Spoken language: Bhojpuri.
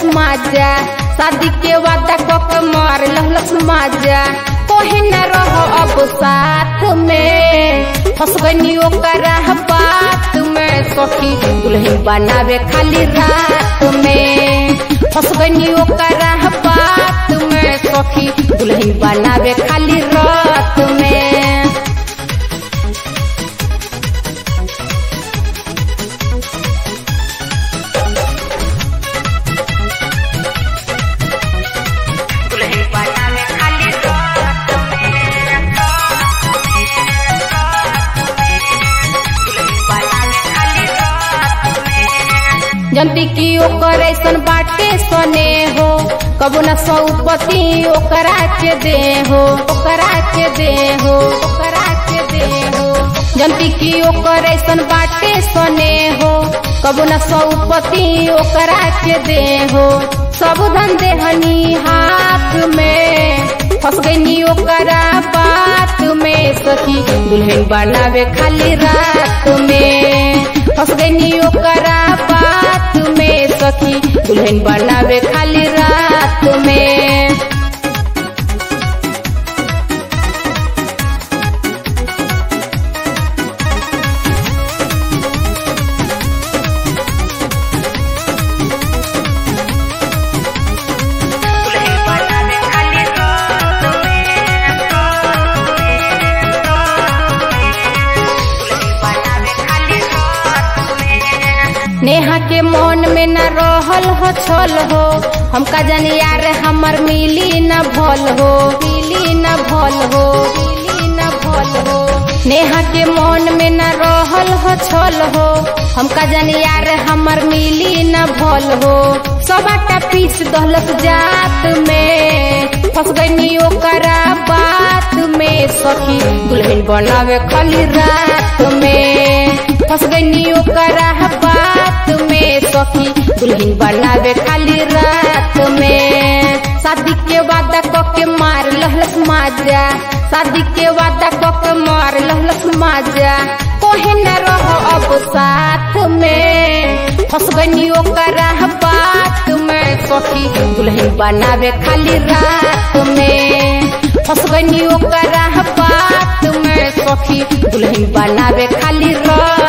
माजा शादी के वादा कक मार लहलस माजा कोहे न रहो अब साथ में फंस गई ओकरा बात में सखी दुल्हन बनावे खाली रात में फंस गई ओकरा बात में सखी दुल्हन बनावे खाली रात में दुल्हन बनावे खाली रात में जनती की ओकर ऐसन बाटे सने हो कबो न सौपति ओकरा के दे हो ओकरा के दे हो ओकरा के दे हो जनती की ओकर ऐसन बाटे सने हो कबो न सौपति ओकरा के दे हो सब धन देहनी हाथ में फंस गई ओकरा बात में सखी दुल्हन बनावे खाली रात में फंस गई ओकरा बात में सखी दुल्हन बनावे खाली रात में नेहा के मन में न रहल हो छल हो हमका जानी यार हमर मिली न भल हो मिली न भल हो मिली न भल हो नेहा के मन में न रहल हो छल हो हमका जानी यार हमर मिली न भल हो सबाटा पीस दहलत जात में फंस गई ओकरा बात में सखी दुल्हन बनावे खाली रात में फंस गई ओकरा बात में सखी दुल्हन बनावे खाली रात में शादी के वादा कके मार लहलस माजा शादी के वादा कके मार लहलस माजा कोहे न रहो अब साथ में फंस गई ओकरा बात में सखी दुल्हन बनावे खाली रात में फंस गई ओकरा बात में सखी दुल्हन बनावे खाली रात